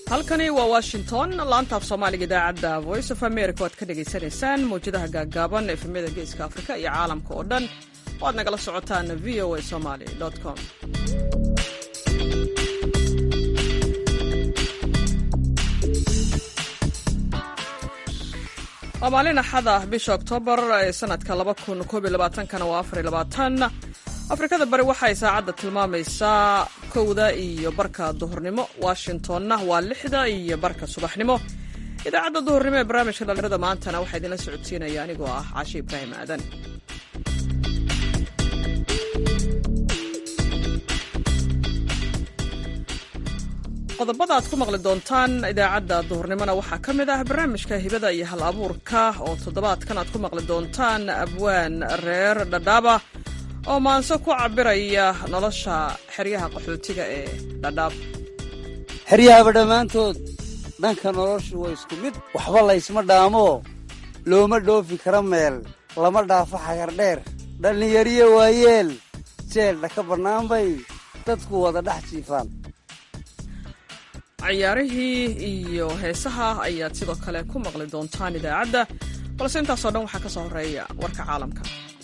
halkani waa washington laantaaf soomaaliga idaacadda voice of america o ad ka dhagaysanaysaan mawjadaha gaaggaaban efemyada geeska afrika iyo caalamka oo dhan oo aad nagala socotaan v o a somaly com waa maalin axada bisha oktoobar ee sanadka kana waa afrikada bari waxay saacadda tilmaamaysaa kowda iyo barka duhurnimo washingtonna waa lixda iyo barka subaxnimo idaacadda duhurnimo ee barnaamijka dhalinyarada maantana waxaa idinla socodsiinaya anigoo ah caashi ibraahim aadan qodobada aad ku maqli doontaan idaacadda duhurnimona waxaa ka mid ah barnaamijka hibada iyo hal abuurka oo toddobaadkan aad ku maqli doontaan abwaan reer dhadhaaba oo maanso ku cabiraya nolosha xeryaha qaxootiga ee dhadhaab xeryahaba dhammaantood dhanka noloshu waa isku mid waxba laysma dhaamo looma dhoofi kara meel lama dhaafo xagardheer dhallinyariyo waayeel jeeldha ka bannaan bay dadku wada dhex jiifaan ciyaarihii iyo heesaha ayaad sidoo kale ku maqli doontaan idaacadda balse intaasoo dhan waxaa ka soo horreeya warka caalamka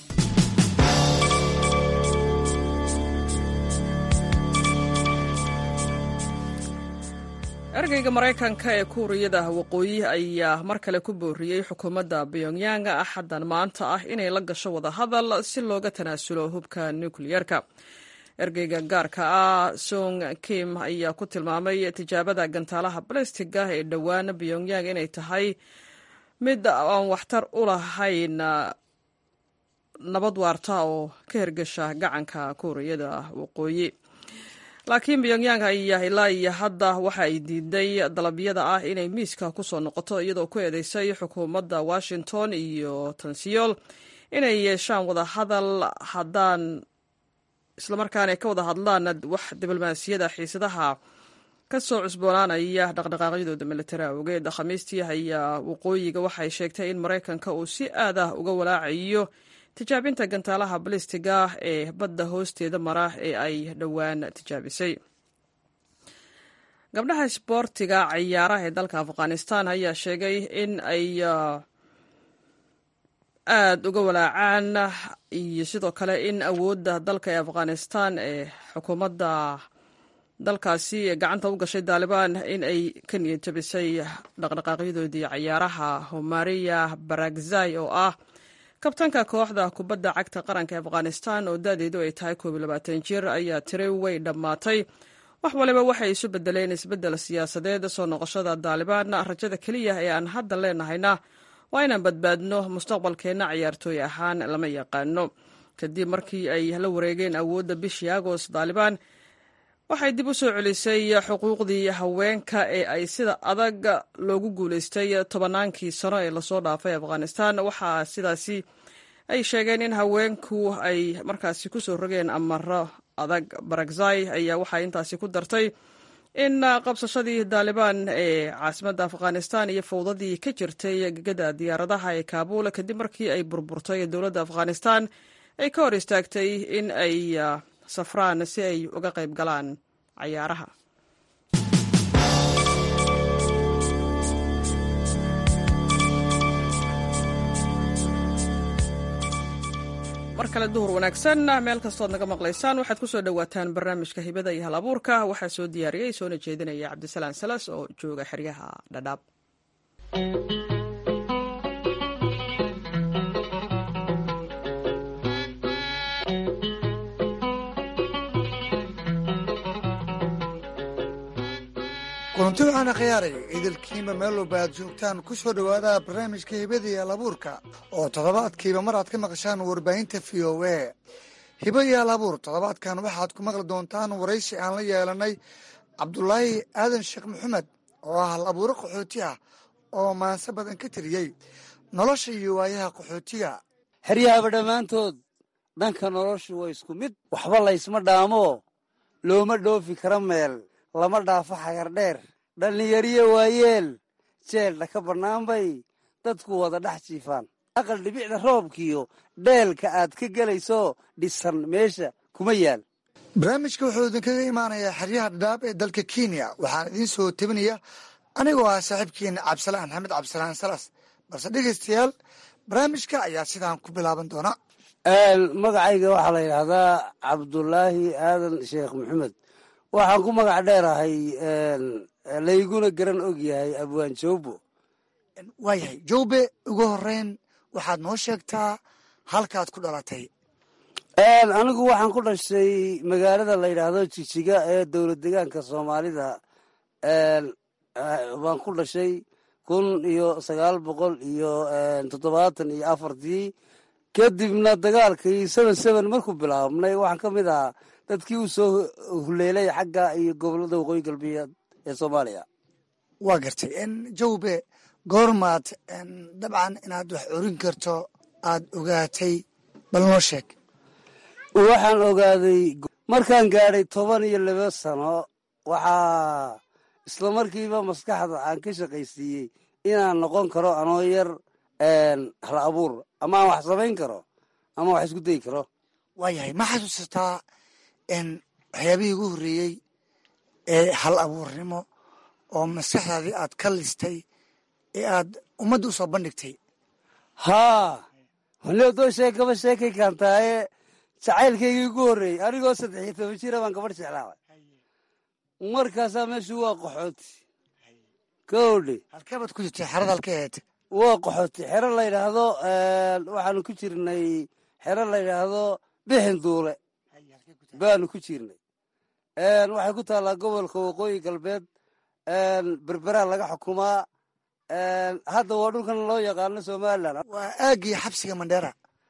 ergeyga maraykanka ee kuuriyada waqooyi ayaa mar kale ku booriyey xukuumadda pyongyang axaddan maanta ah inay la gasho wadahadal si looga tanaasulo hubka nukliyeerka ergeyga gaarka ah song kim ayaa ku tilmaamay tijaabada gantaalaha balastiga ee dhowaan pyongyang inay tahay mid aan waxtar u lahayn nabad waarta oo ka hergesha gacanka kuuriyada waqooyi laakiin pyongyang ayaa ilaa iyo hadda waxa ay diiday dalabyada ah inay miiska ku soo noqoto iyadoo ku eedeysay xukuumadda washington iyo tansiyool inay yeeshaan wadahadal haddaan islamarkaana ka wada hadlaan wax diblomaasiyada xiisadaha ka soo cusboonaanaya dhaqdhaqaaqyadooda militari awgeed khamiistii ayaa waqooyiga waxay sheegtay in maraykanka uu si aad ah uga walaacayo tijaabinta gantaalaha balistiga ee badda hoosteeda mara ee ay dhowaan tijaabisay gabdhaha isboortiga ciyaaraha ee dalka afghanistan ayaa sheegay in ay aada uga walaacaan iyo sidoo kale in awoodda dalka ee afghanistan ee xukuumadda dalkaasi gacanta u gashay daalibaan in ay ka niyad jabisay dhaqdhaqaaqyadoodii ciyaaraha homariya baragzai oo ah kabtanka kooxda kubadda cagta qaranka ee afghanistan oo da'deedu ay tahay koob iyo labaatan jir ayaa tiri way dhammaatay wax waliba waxay isu bedeleen isbeddel siyaasadeed soo noqoshada daalibaan rajada keliya ee aan hadda leenahayna waa inaan badbaadno mustaqbalkeenna ciyaartooy ahaan lama yaqaano kadib markii ay la wareegeen awoodda bishii agost daalibaan waxay dib u soo celisay xuquuqdii haweenka ee ay sida adag loogu guulaystay tobannaankii sano ee lasoo dhaafay afghanistan waxaa sidaasi ay sheegeen in haweenku ay markaasi ku soo rogeen amaro adag barakzai ayaa waxay intaasi ku dartay in qabsashadii daalibaan ee caasimadda afghanistan iyo fowdadii ka jirtay gegada diyaaradaha ee kaabul kadib markii ay burburtay dowladda afghanistan ay ka hor istaagtay in ay safraan si ay uga qayb galaan cayaaraha mar kale duhur wanaagsan meel kastood naga maqlaysaan waxaad ku soo dhowaataan barnaamijka hibada iyo hal abuurka waxaa soo diyaariyey soona jeedinaya cabdisalaan salas oo jooga xeryaha dhadhaab kulanti waxaana khiyaaray idilkiinba meel walba aad joogtaan ku soo dhowaada barnaamijka hibada iyo alabuurka oo toddobaadkiiba mar aad ka maqashaan warbaahinta v o a hiba iyo alabuur toddobaadkan waxaad ku maqli doontaan waraysi aan la yeelanay cabdulaahi aadan sheekh maxamed oo ah hal abuuro qaxooti ah oo maanse badan ka tiriyey nolosha iyo waayaha qaxootiga xeryahaba dhammaantood dhanka noloshu waa isku mid waxba laysma dhaamo looma dhoofi kara meel lama dhaafo xagardheer dhallinyariyo waayeel jeeldha ka bannaan bay dadku wada dhex jiifaan aqal dhibicda roobkiyo dheelka aad ka gelayso dhisan meesha kuma yaal barnaamijka wuxuu idinkaga imaanayaa xeryaha dhadhaab ee dalka kenya waxaan idiin soo tebinaya anigoo ah saaxiibkiina cabdisalaan maxamed cabdisalaan salas balse dhegeystayaal barnaamijka ayaa sidaan ku bilaaban doona magacayga waxaa la yidhaahdaa cabdulaahi aadan sheekh maxamed waxaan ku magac dheerahay layguna garan og yahay abwaan joobo waayahay jowbe ugu horeyn waxaad noo sheegtaa halkaad ku dhalatay anigu waxaan ku dhashay magaalada la yidhaahdo jijiga ee dowlad degaanka soomaalida baan ku dhashay kun iyo sagaal boqol iyo toddobaatan iyo afartii kadibna dagaalkii seven seven markuu bilaabnay waxaan ka mid ahaa dadkii u soo huleelay xagga iyo gobolada waqooyi galbeed ee soomaaliya waa gartay jowbe goormaad dabcan inaad wax orin karto aad ogaatay bal noo sheeg waxaan ogaaday markaan gaadhay toban iyo laba sano waxaa isla markiiba maskaxda aan ka shaqaysiiyey inaan noqon karo anoo yar hal abuur ama aan wax samayn karo ama wax isku dayi karo waayahay ma xasuusataa waxyaabihii ugu horreeyey ee hal abuurnimo oo maskaxdaadii aad ka listay ee aad ummadda u soo bandhigtay haa waliodoo sheekaba sheekay kaantaaye jacaylkaygii ugu horreeyey anigoo saddex iyo toban jira baan gabadh jeclaabay markaasaa meeshu waa qaxooti kowdhe halkeebaad ku jirtay xerada halka aheed waa qaxooti xero la yidhaahdo waxaanu ku jirnay xero la yidhaahdo bixin duule baanu ku jirnay waxay ku taallaa gobolka waqooyi galbeed berberaa laga xukumaa hadda waa dhulkan loo yaqaano somalilan waa aagii xabsiga mandheera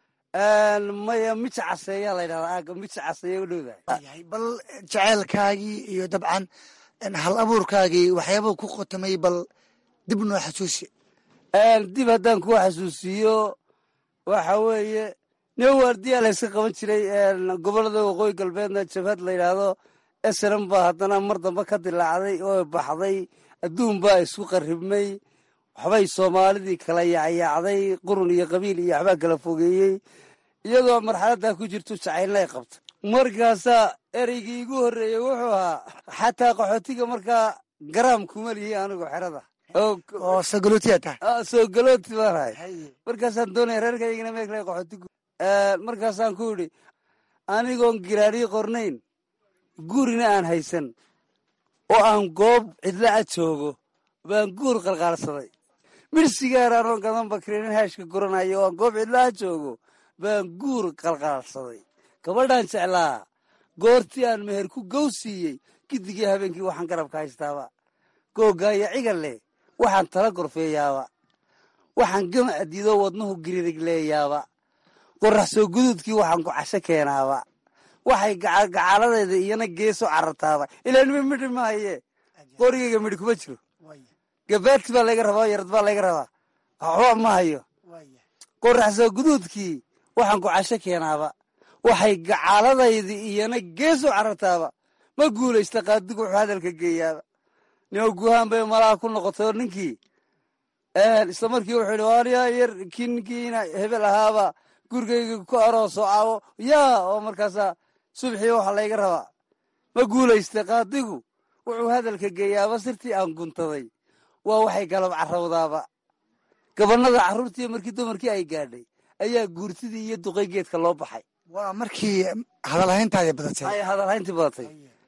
maya mija caseeyaa la yidhahdaa aaga mija caseeya u dhowdahay bal jaceylkaagii iyo dabcan hal abuurkaagii waxyaabuu ku qotamay bal dib noo xasuusi dib haddaan kuu xasuusiiyo waxa weeye nin waardiyaa layska qaban jiray gobolada waqooyi galbeedna jabhad la yidhaahdo esran baa haddana mar dambe ka dilaacday oo baxday adduun baa isku qarribmay waxbay soomaalidii kala yaacyaacday qurun iyo qabiil iyo waxbaa kala fogeeyey iyadoo marxaladdaa ku jirto jacaylnay qabta markaasaa ereygii igu horreeyey wuxuu ahaa xataa qaxootiga markaa garaam kuma lihi anigu xerada oo sagalotiya tahay soo galooti baan ahay markaasaan doonaya reerkaygana meekle qaxootigu markaasaan ku idhi anigoon giraadhii qornayn gurina aan haysan oo aan goob cidla a joogo baan guur qalqaalsaday midhsigaar anoon gadan bakrenin haashka guranayo oo aan goob cidla a joogo baan guur qalqaalsaday gabadhaan jeclaa goortii aan meher ku gow siiyey gidigii habeenkii waxaan garabka haystaaba googaaya cigal leh waxaan tala gorfeeyaaba waxaan gama adiidoo wadnuhu giririg leeyaaba qorax soo guduudkii waxaan ku casho keenaaba waxay gacaaladeeda iyana geeso carartaaba ilaa nima midhi maaye qorigayga midhi kuma jiro gabaati baa layga rabaa yarad baa layga rabaa waxba ma hayo qorax soo guduudkii waxaan ku casho keenaaba waxay gacaaladaydi iyana geeso carartaaba ma guulaysta qaadigu wuxuu hadalka geeyaaba nio guhaan bay malaha ku noqotay oo ninkii isla markii wuxuu yidhi waaniyaa yar kii ninkiina hebel ahaaba gurigayga ku arooso caawo yaa oo markaasaa subxii waxa layga rabaa ma guulaystay qaadigu wuxuu hadalka geeyaaba sirtii aan guntaday waa waxay galab carrawdaaba gabanada carruurtii markii dumarkii ay gaadhay ayaa guurtidii iyo duqay geedka loo baxay waa markii hadalhayntaadi badatay ay hadalhayntii badatay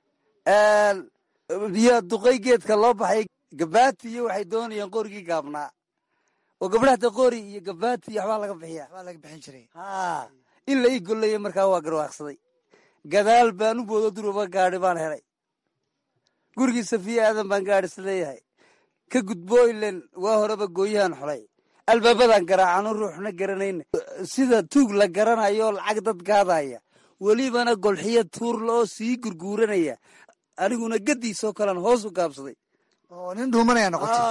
iyo duqay geedka loo baxay gabaati iyo waxay doonayaan qorigii gaabnaa oo gabdhahda qori iyo gabaati iyo waxbaa laga bixiya waa laga bixin jiray haa in la ii gollaya markaa waa garwaaqsaday gadaal baan u boodo durwaba gaadhi baan helay gurigii safiya aadan baan gaadhis leeyahay ka gudbo ilen waa horeba gooyahan xulay albaabadan garaacano ruuxna garanayna sida tuug la garanayo lacag dad gaadaya welibana golxiyo tuurla oo sii gurguuranaya aniguna gadiisoo kalean hoos u gaabsaday oo nin dhuumanaya noqotay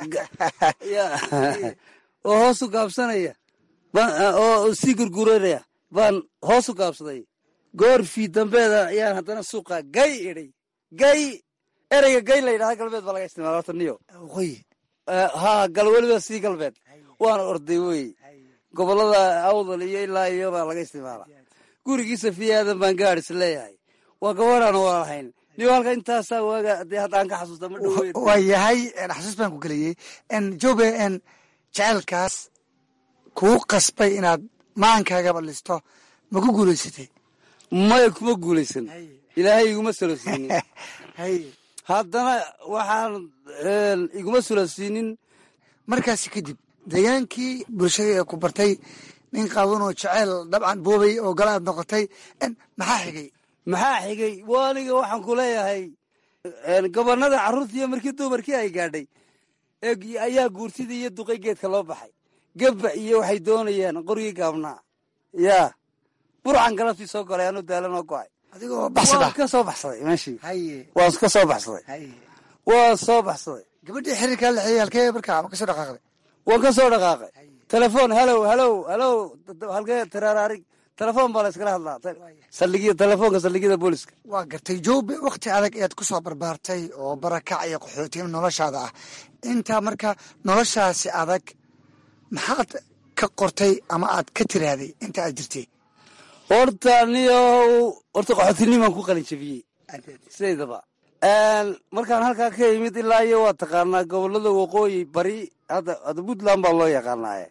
oo hoos u gaabsanaya oo sii gurguuranaya baan hoos u gaabsaday goorfii dambeeda ayaan haddana suuqa gay idhay gay ereyga gay la yidhahda galbeed baa laga isticmaala horta niyo waqooyi haa gal weliba sii galbeed waana orday wey gobolada awdal iyo ilaa iyo baa laga isticmaala gurigii safiya aadan baan gaadhis leeyahay waa gabadhaan waa lahayn niyo halka intaasaa waaga dee haddaan ka xasuusta ma dhaweyn waa yahay xasuus baan ku geliyey jobe jaceylkaas kuu qasbay inaad maankaagaba listo ma ku guulaysatay maya kuma guulaysan ilaahay iguma solosiinin hay haddana waxaan iguma solosiinin markaasi kadib degaankii bulshada ee ku bartay nin qaawan oo jaceyl dabcan boobay oo gala aad noqotay maxaa xigay maxaa xigay waa aniga waxaan ku leeyahay gobonnada carruurtiiyo markii dumarkii ay gaadhay ayaa guurtidii iyo duqay geedka loo baxay gabba iyo waxay doonayaan qorgii gaabnaa yaa burcan galabtii soo golay anu daalanoo go'ay adigoo baxsada waan ka soo baxsaday meeshii haye waan ka soo baxsaday haye waan soo baxsaday gabadhii xiriirkaa la xiyey halkee markaa ma ka soo dhaqaaqday waan ka soo dhaqaaqay telefoon halow halow halow halkee taraaraarig telefoon baa la iskala hadlaa saldhigyada telefoonka saldhigyada booliska waa gartay joobe wakhti adag ayaad ku soo barbaartay oo barakac iyo qaxootiim noloshaada ah intaa marka noloshaasi adag maxaad ka qortay ama aad ka tiraaday inta aad jirtay horta niyow horta qaxootinimaan ku qalin jabiyey sidaydaba markaan halkaa ka imid ilaa iyo waa taqaanaa gobolada waqooyi bari hadda hadda puntland baa loo yaqaanaaye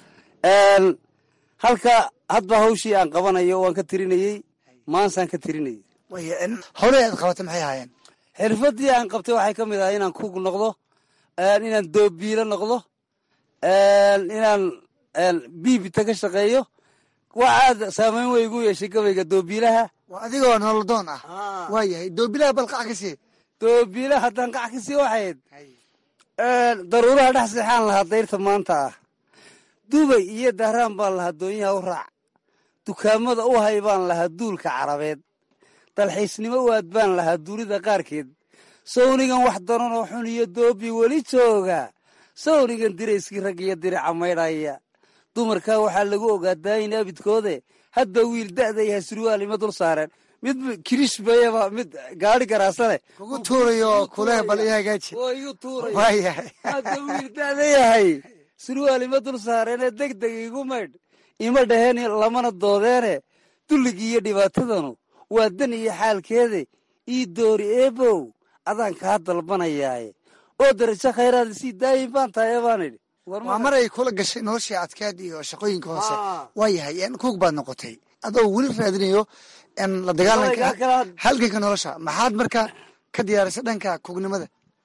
halka hadba hawshii aan qabanayo waan ka tirinayey maansaan ka tirinayey way howlahii aad qabatay maxay ahaayeen xirfadii aan qabtay waxay ka mid ahay inaan kug noqdo inaan doobiilo noqdo inaan biibita ka shaqeeyo waxaad saamayn wey igu yeeshay gabayga doobiilaha waa adigoo nolodoon ah waa yahay doobilaha balqac ka sii doobiilaha haddaan qac ka sii waxayd daruuraha dhex seexaan lahaa dayrta maanta ah dubay iyo dahraan baan lahaa doonyaha u raac dukaamada u hay baan lahaa duulka carabeed dalxiisnimo u aad baan lahaa dunida qaarkeed sawnigan wax daranoo xun iyo doobi weli jooga sawnigan dirayskii rag iyo dirica maydhaya dumarkaa waxaa lagu ogaa daayin abidkoode hadda wiil da'da yahay surwaal ima dul saareen mid kirish bayaba mid gaari garaasane kugu tuurayo kuleh bal ii hagaaji oo igu tuuray waa yahay hadda wiil da'da yahay surwaal ima dul saareenee deg deg igu maydh ima dhaheen lamana doodeene dulligii iyo dhibaatadanu waa dan iyo xaalkeede ii doori eebow adaan kaa dalbanayaaye oo darajo khayraad isii daayin baan tahay baan idhi waa mar ay kula gashay noloshii adkeed iyo shaqooyinka hoose waa yahay kuug baad noqotay adoo weli raadinayo la dagaalanka halganka nolosha maxaad marka ka diyaarisay dhanka kuugnimada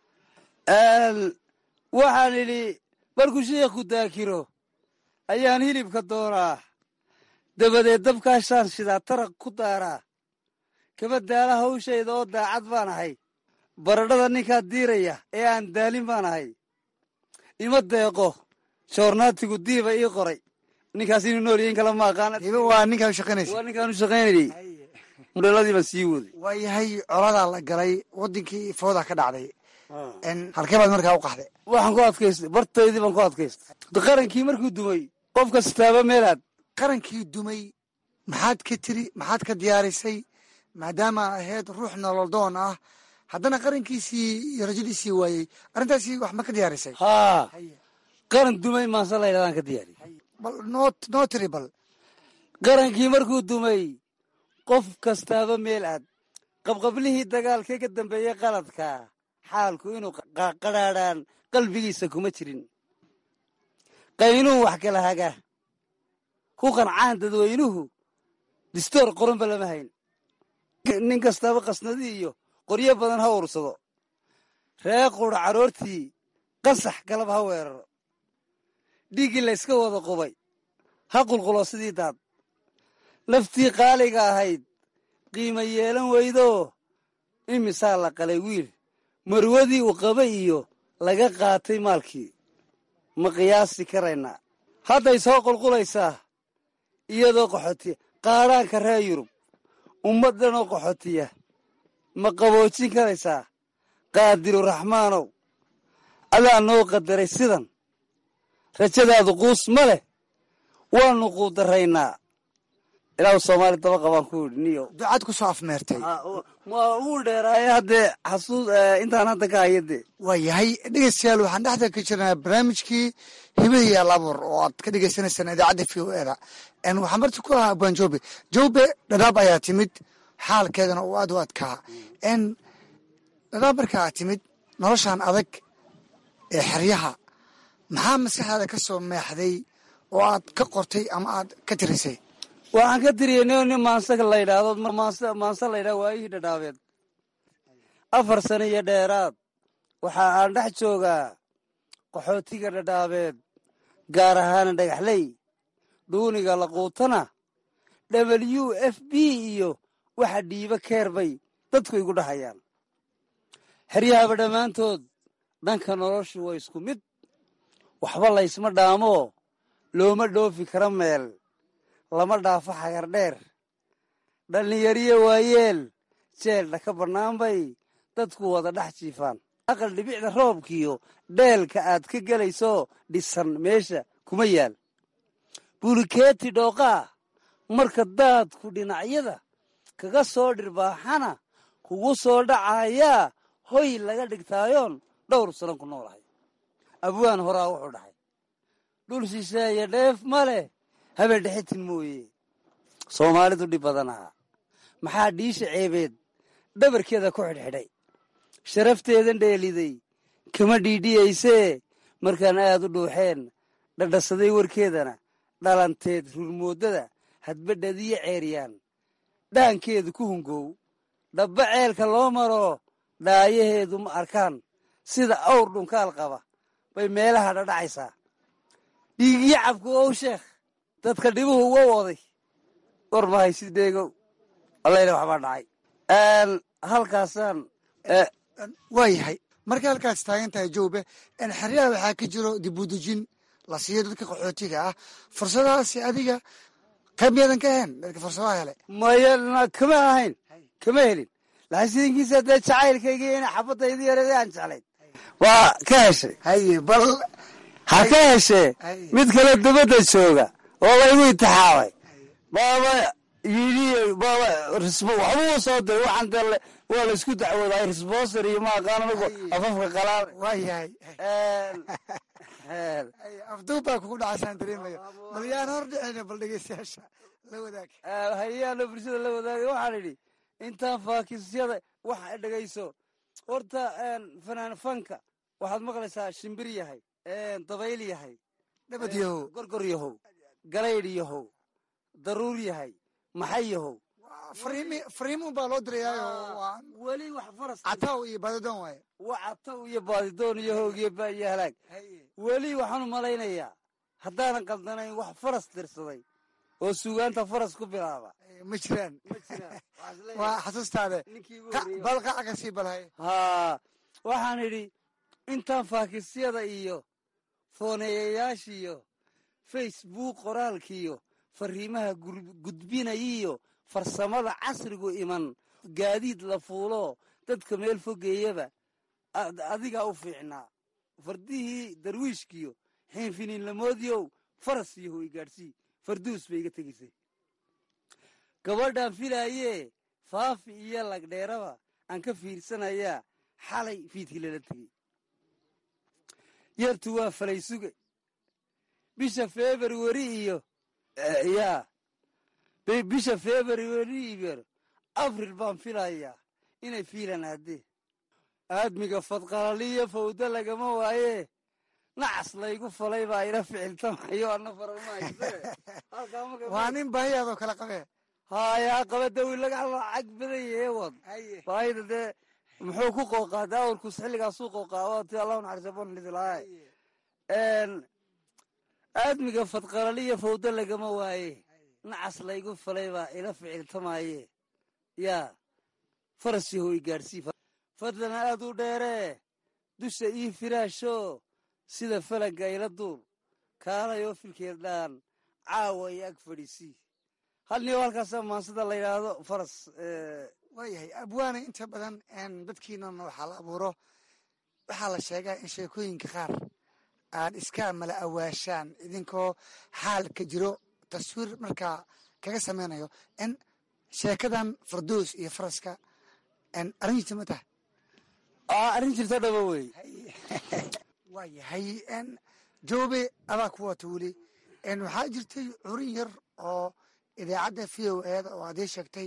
waxaan idhi markuu sheikhu daakiro ayaan hilibka doonaa dabadeed dabkaashaan shidaa taraq ku daaraa kaba daala hawshayda oo daacad baan ahay baradhada ninkaa diiraya ee aan daalin baan ahay ima deeqo joornaatigu diiba ii qoray ninkaas inuu nool yahin kala ma aqaana diiba waa ninkaa u shaqaynaysa waa ninkaan u shaqaynayay mudheeladii baan sii waday waa yahay coladaa la galay wadankii fooda ka dhacday halkee baad markaa u qaxday waxaan ku adkaystay bartaydii baan ku adkaystay qarankii markuu dumay qof kastaaba meelaad qarankii dumay maxaad ka tiri maxaad ka diyaarisay maadaama ahayd ruux nololdoon ah haddana qarankiisii iyo rajadiisii waayey arrintaasi wax ma ka diyaarisay haa qaran dumay maanse la ydhahdaan ka diyaariy bal noo noo tiri bal qarankii markuu dumay qof kastaaba meel aad qabqablihii dagaalkee ka dambeeyey qaladka xaalku inuu qadhaadhaan qalbigiisa kuma jirin qaynuun wax kala haga ku qancaan dadweynuhu distoor qoranba lama hayn nin kastaaba qasnadi iyo qoryo badan ha ursado ree qura caroortii qasax galab ha weeraro dhiiggii layska wada qubay ha qulqulo sidii daad naftii qaaliga ahayd qiimo yeelan weydoo imisaa la qalay wiil marwadii uu qabay iyo laga qaatay maalkii ma qiyaasi karaynaa hadday soo qulqulaysaa iyadoo qaxootiya qaadhaanka reer yurub ummaddanoo qaxootiya ma qaboojin karaysaa qaadiru raxmaanow adaa noo qadaray sidan rajadaadu quus ma leh waanu quudaraynaa ilaahu soomaali daba qabaan ku yidhi niyo ducad ku soo afmeertay ma uu dheeraaye haddee xasuus intaan hadda ka hayade waa yahay dhegeystayaal waxaan dhexda ka jirnaa barnaamijkii hibadii alabuur oo aad ka dhegeysanaysaan idaacadda v o eda waxaan marti ku ahaa abaan jobe jobe dhadhaab ayaa timid xaalkeedana uu aad u adkaa n dadaab markaa timid noloshan adag ee xeryaha maxaa maskaxdaada ka soo meexday oo aad ka qortay ama aad ka tirisay waxaan ka tiriyey nin nin maansa la yidhaahdo maansa maansa la yidhahdo waayihii dhadhaabeed afar sano iyo dheeraad waxa aan dhex joogaa qaxootiga dhadhaabeed gaar ahaana dhagaxley dhuuniga laquutana w f b iyo waxa dhiibo keer bay dadku igu dhahayaan xeryahaba dhammaantood dhanka noloshu waa isku mid waxba laysma dhaamoo looma dhoofi kara meel lama dhaafo xagar dheer dhallinyariyo waayeel jeeldha ka bannaan bay dadku wada dhex jiifaan aqal dhibicda roobkiyo dheelka aad ka gelayso dhisan meesha kuma yaal bulikeeti dhooqaa marka daadku dhinacyada kaga soo dhirbaaxana kugu soo dhacayaa hoy laga dhigtaayoon dhowr sano ku noolahay abwaan horaa wuxuu dhahay dhul shisheeye dheef ma leh habeen dhexitin mooye soomaalidu dhib badanaa maxaa dhiisha ceebeed dhabarkeeda ku xidhxidhay sharafteedan dheeliday kama dhiidhiyaysee markaan aad u dhuuxeen dhadhasaday warkeedana dhalanteed rurmooddada hadbadhadiyo ceeryaan dhaankeedu ku hungow dhabba ceelka loo maro dhaayaheedu ma arkaan sida awr dhunkaal qaba bay meelaha dhadhacaysaa dhiigiyo cabku ow sheekh dadka dhibuhu wa waday war ma haysid dheegow allayna waxbaa dhacay halkaasaan waa yahay markay halkaas taagan tahay jowbe xeryaha waxaa ka jiro dibudejin la siiyo dadka qaxootiga ah fursadahaasi adiga qayb miyadan ka ahayn dadka fursadaha hele maya kama ahayn kama helin laakiin sidinkiisa dee jacaylkayga ina xabadaydi yareeda aan jeclayn waa ka heshay haye bal ha ka heshee mid kale dabadda jooga oo laygu intixaabay baaba yidhi baaba waxbuu soo diray waxaan dee waa laysku dacwoodaa risbooser iyo ma aqaan anigu afafka qalaal waa yahay afduub baa kugu dhacasaan dareemaya bal yaan hor dhicina bal dhegeystayaasha la wadaag hayaano bulshada la wadaagay waxaan idhi intaan faakisyada wax dhegayso horta fanaan fanka waxaad maqlaysaa shimbir yahay dabayl yahay dhabad yahow gorgor yahow galaydh yahow daruur yahay maxay yahow fariimun baa loo dirayaayo weli wax faras cataw iyo baadidoon waaye wa cataw iyo baadidoon iyo hoog iyo ba iyo halaag weli waxaan u malaynayaa haddaanan qaldanayn wax faras dirsaday oo suugaanta faras ku bilaaba ma jiraan ma jiraan waa xasuustaade ninkii ugu Qa- horreeyey. bal qaca ka sii balhay haa waxaan idhi intaan faakisyada iyo fooneeyayaashiyo facebook qoraalkiiyo fariimaha gur- gudbinayiyo farsamada casrigu iman gaadiid la fuulo dadka meel fogeeyaba ad- adigaa u fiicnaa fardihii darwiishkiyo xiinfiniinlamoodiyow faras iyo hoy gaadhsii farduus bay iga tegaysay gabadhaan filaayee faafi iyo lagdheeraba aan ka fiirsanayaa xalay fiidkii lala tegey yartu waa falay suge bisha februari iyo eh, yaa bi- bisha februari iyo abril baan filayaa inay fiilan haddee aadmiga fadqalaliyo fawdo lagama waaye nacas laygu falay baa ila ficiltamayo ana farama hayse halkaa marka waa nin baahiyaadoo kala qabee haayaa qabadawi laga lacag badan yahe wad baahida dee muxuu ku qooqaa dee awrkus xilligaasuu qooqaa waa ti allahu naxariisa bonlidilaaye aadmiga fadqalaliya fawdo lagama waaye nacas laygu falay baa ila ficiltamaaye yaa faras yahoy gaadhsii fadlan aad u dheeree dusha ii firaasho sida falagga ila duul kaalayoo filkeed dhaan caawa iyo ag fadhiisii hal niyo halkaasa maansida la yidhaahdo faras eh, waayahay abwaana inta badan dadkiinana waxaa la abuuro waxaa la sheegaa in sheekooyinka qaar aad iska mala awaashaan idinkoo xaalka jiro taswiir markaa kaga sameynayo in sheekadan fardoos iyo faraska arrin jirta ma tahay aa arrin jirto dhaba wey waa yahay joobe adaa ku wata weli waxaa jirtay curin yar oo idaacadda v o eeda oo adii sheegtay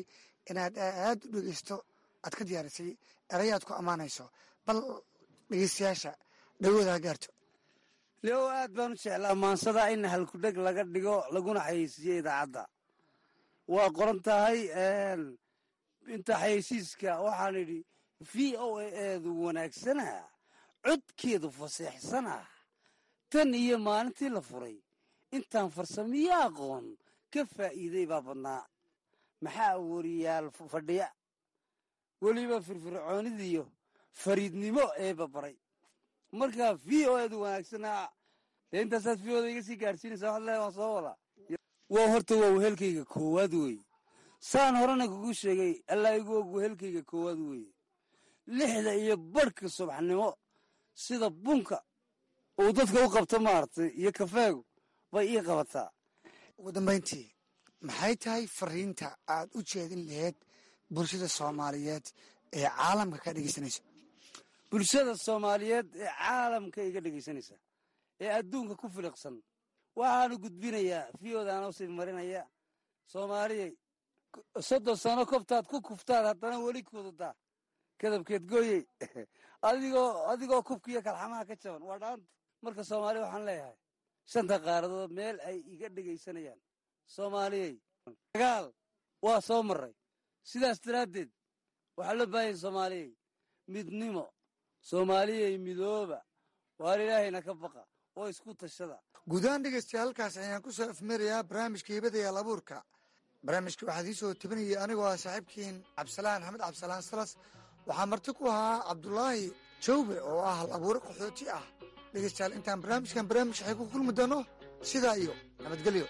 inaad aad u dhegeysto aad ka diyaarisay erayaad ku ammaanayso bal dhegeystayaasha dhawooda ha gaarto leo aad baan u jeclaa maansada in halkudheg laga dhigo laguna xayeysiiyo idaacadda waa qoran tahay inta xayeysiiska waxaan idhi v o a eedu wanaagsana codkeedu faseexsana tan iyo maalintii la furay intaan farsamiyo aqoon ka faa'iiday baa badnaa maxaa wariyaal fadhiya weliba firfircoonidiyo fariidnimo eeba baray markaa v o eedu wanaagsanaa dee intaasaad v oda iga sii gaadhsiinaysa waxad leedahay waan soo wadaa waa horta waa wehelkayga koowaad weeye saan horena kugu sheegay allaa igu og wehelkayga koowaad weeye lixda iyo barhka subaxnimo sida bunka uu dadka u qabto maaragtay iyo kafeegu bay ii qabataa ugu dambayntii maxay tahay fariinta aad u jeedin laheyd bulshada soomaaliyeed ee caalamka ka dhegeysanayso bulshada soomaaliyeed ee caalamka iga dhegaysanaysa ee adduunka ku filiqsan waxaanu gudbinayaa fiyodaana usii marinaya soomaaliyay soddon sano kobtaad ku kuftaad haddana weli kududaa kadabkeed gooyey adigoo adigoo kubkiiyo kalxamaha ka jaban waa dhaanta marka soomaaliya waxaan leeyahay shanta qaaradood meel ay iga dhegaysanayaan soomaaliyey dagaal waa soo maray sidaas daraaddeed waxaa loo baahanya soomaaliyey midnimo soomaaliyey midooba waar ilaahayna ka baqa oo isku tashada guudahaan dhegeystayaa halkaas ayaan ku soo afmeerayaa barnaamijka hibada yaal abuurka barnaamijka waxaad ii soo tebinaya anigoo ah saaxiibkiin cabdisalaan axmed cabdisalaan salas waxaa marti ku ahaa cabdulaahi jawbe oo ah hal abuure qaxooti ah dhegeystayaal intaan barnaamijkan barnaamij waxay ku kulmi doono sidaa iyo nabadgelyo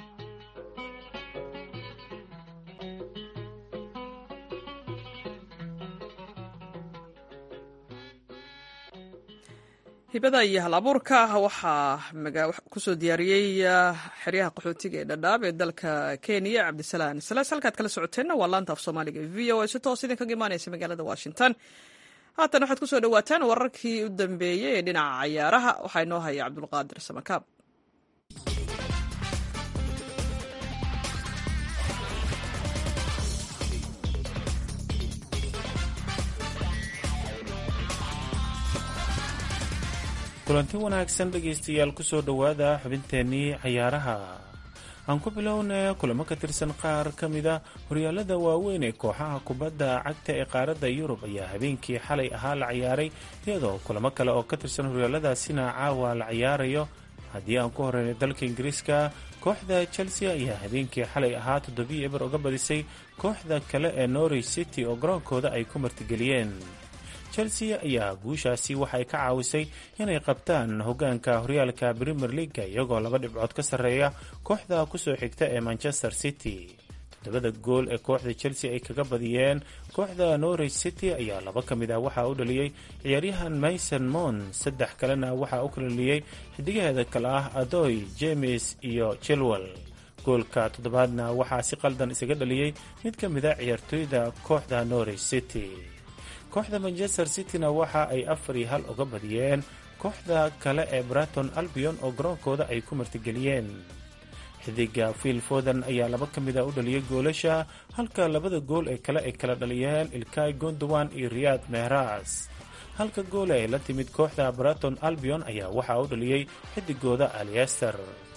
hibada iyo hal abuurka waxaa kusoo diyaariyey xeryaha qaxootiga ee dhadhaab ee dalka kenya cabdisalaan salaas halkaad kala socoteenna waa laanta af soomaaliga v o a si toos idinkaga imaanaysa magaalada washington haatan waxaad kusoo dhawaataan wararkii u dambeeyey ee dhinaca cayaaraha waxaa inoo haya cabdulqaadir samakaab kulanti wanaagsan dhegaystayaal kusoo dhowaada xubinteennii cayaaraha aan ku bilownay kulamo ka tirsan qaar ka mida horyaalada waaweyn ee kooxaha kubadda cagta ee qaaradda yurub ayaa habeenkii xalay ahaa la ciyaaray iyadoo kulamo kale oo ka tirsan horyaaladaasina caawa la ciyaarayo haddii aan ku horeynay dalka ingiriiska kooxda chelsea ayaa habeenkii xalay ahaa toddobiyo eber uga badisay kooxda kale ee norwich city oo garoonkooda ay ku martigeliyeen chelsea ayaa guushaasi waxay ka caawisay inay qabtaan hogaanka horyaalka premier leaga iyagoo laba dhibcood ka sarreeya kooxda kusoo xigta ee manchester city toddobada gool ee kooxda chelsea ay kaga badiyeen kooxda norwich city ayaa laba ka mid ah waxaa u dhaliyey ciyaaryahan mason mon saddex kalena waxaa u kalaliyey xidigaheeda kale ah adoy james iyo chilwell goolka toddobaadna waxaa si qaldan isaga dhaliyey mid ka mid a ciyaartooyda kooxda norwich city kooxda manchester cityna waxa ay afar iyo hal uga badiyeen kooxda kale ee braton albion oo garoonkooda ay ku martigeliyeen xidiga fiil foden ayaa laba ka mid a u dhaliyay goolasha halka labada gool ee kale ay kala dhaliyeen ilkay gondowan iyo riyad mehras halka gool ay la timid kooxda braton albion ayaa waxaa u dhaliyey xidigooda aliester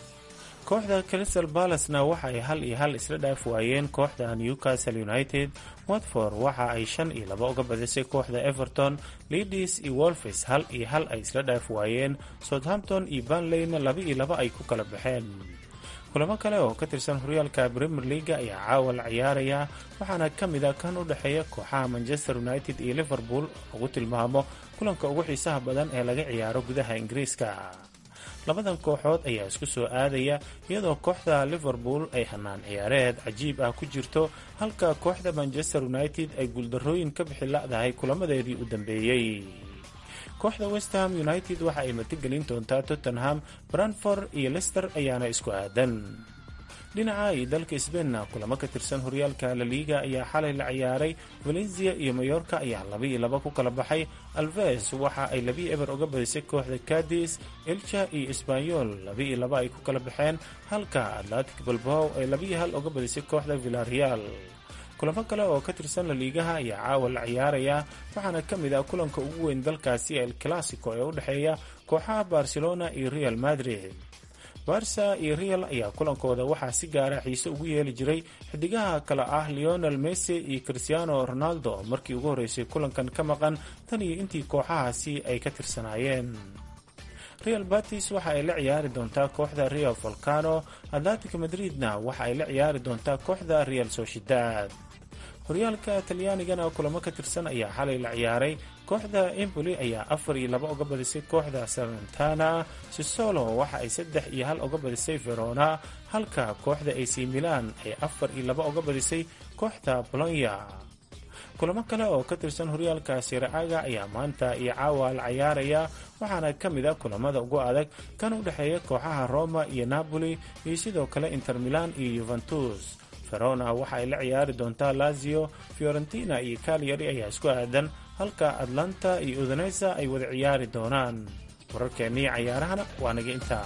kooxda crystal balasna waxa ay hal iyo hal isla dhaaf waayeen kooxda newcastle united watford waxa ay shan iyo laba uga badisay kooxda everton leadis iyo wolfis hal iyo hal ay isla dhaaf waayeen southampton iyo banleyna laba iyo laba ay ku kala baxeen kulamo kale oo ka tirsan horyaalka premier leaga ayaa caawa la ciyaaraya waxaana ka mid a kan u dhexeeya kooxaha manchester united iyo liverpool ugu tilmaamo kulanka ugu xiisaha badan ee laga ciyaaro gudaha ingiriiska labadan kooxood ayaa isku soo aadaya iyadoo kooxda liverpool ay hanaan ciyaareed cajiib ah ku jirto halka kooxda manchester united ay guuldarrooyin ka bixi la'dahay kulamadeedii u dambeeyey kooxda westham united waxa ay martigelin doontaa tottenham branford iyo lester ayaana isku aadan dhinaca iyo dalka sbainna kulamo ka tirsan horyaalka laliiga ayaa xalay la ciyaaray valencia iyo mayorka ayaa laba iyo laba ku kala baxay alves waxa ay labii eber uga badisay kooxda cadis elcha iyo esbanyol laba iyo laba ay ku kala baxeen halka atlantic balbow ay labiiyo hal uga badisay kooxda villareal kulamo kale oo ka tirsan laliigaha ayaa caawa la ciyaaraya waxaana ka mid ah kulanka ugu weyn dalkaasi el classico ee u dhexeeya kooxaha barcelona iyo real madrid barsa iyo real ayaa kulankooda waxaa si gaara xiise ugu yeeli jiray xidigaha kale ah leonel messi iyo cristiano ronaldo markii ugu horreysay kulankan ka maqan tan iyo intii kooxahaasi ay ka tirsanaayeen real batis waxa ay la ciyaari doontaa kooxda real volcano atlantic madridna waxa ay la ciyaari doontaa kooxda real sociedad horyaalka talyaanigana kulamo ka tirsan ayaa xalay la ciyaaray kooxda emboli ayaa afar iyo laba uga badisay kooxda salentana sisolo waxa ay saddex iyo hal uga badisay verona halka kooxda ac milan ay afar iyo laba uga badisay kooxda bolonya kulamo kale oo ka tirsan horyaalka siraaga ayaa maanta iyo caawa la ciyaaraya waxaana ka mid a kulamada ugu adag kan u dhexeeya kooxaha roma iyo napoli iyo sidoo kale inter milan iyo yuventus verona waxa ay la ciyaari doontaa lazio fiorentina iyo calyari ayaa isku aadan halka atlanta iyo udanesa ay wada ciyaari doonaan wararkeennii cayaarahana waa naga intaa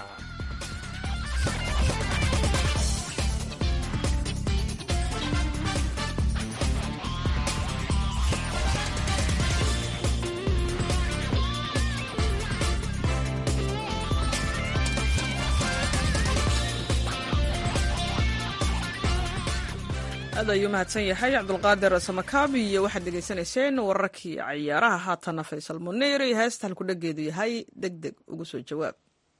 aad ayuu mahadsan yahay cabdulqaadir samakaabi iyo waxaad dhegaysanayseen wararkii cayaaraha haatana faysal muniir iyo heesta halku dhageedu yahay deg deg ugu soo jawaab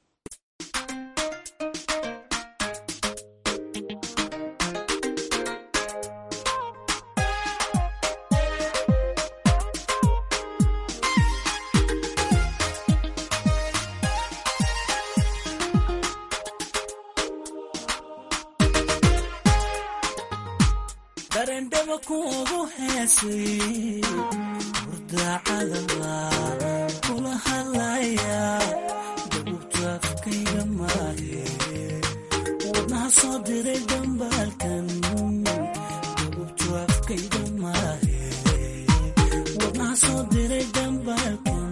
darendhaba kuugu heesay hurdacadaba kula hadlaya dabubtu afkayga maahe wadnaha soo diray dambaalkan dabubtu afkayga maahe wadnaha soo diray dambaalkan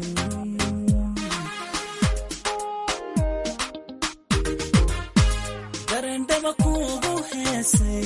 darendhaba kuugu heesay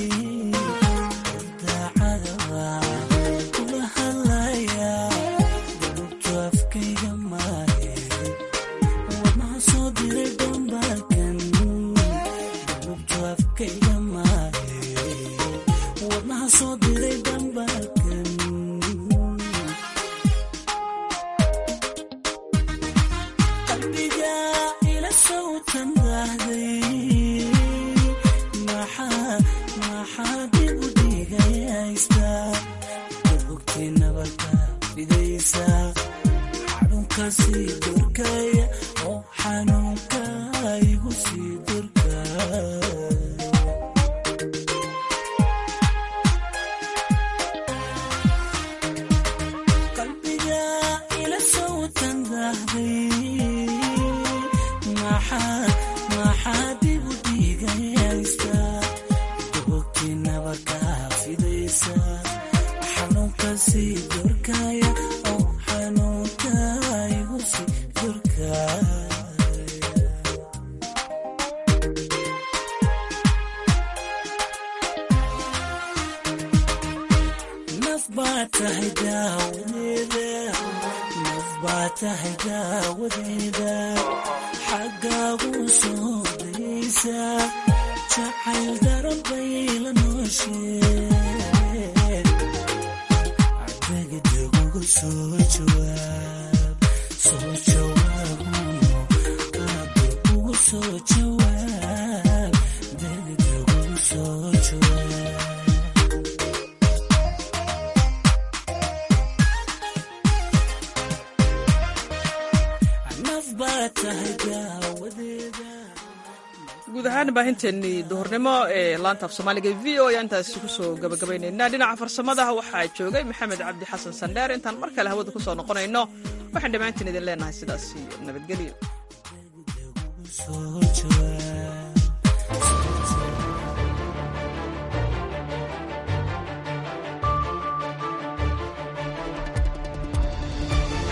guud ahaan baahinteennii duhurnimo ee laanta af soomaaliga v o ayaan intaasi kusoo gabagabaynaynaa dhinaca farsamadaha waxaa joogay maxamed cabdi xasan sandheer intaan mar kale hawada kusoo noqonayno waxaan dhammaantiin idin leenahay sidaas iyo nabadgelyo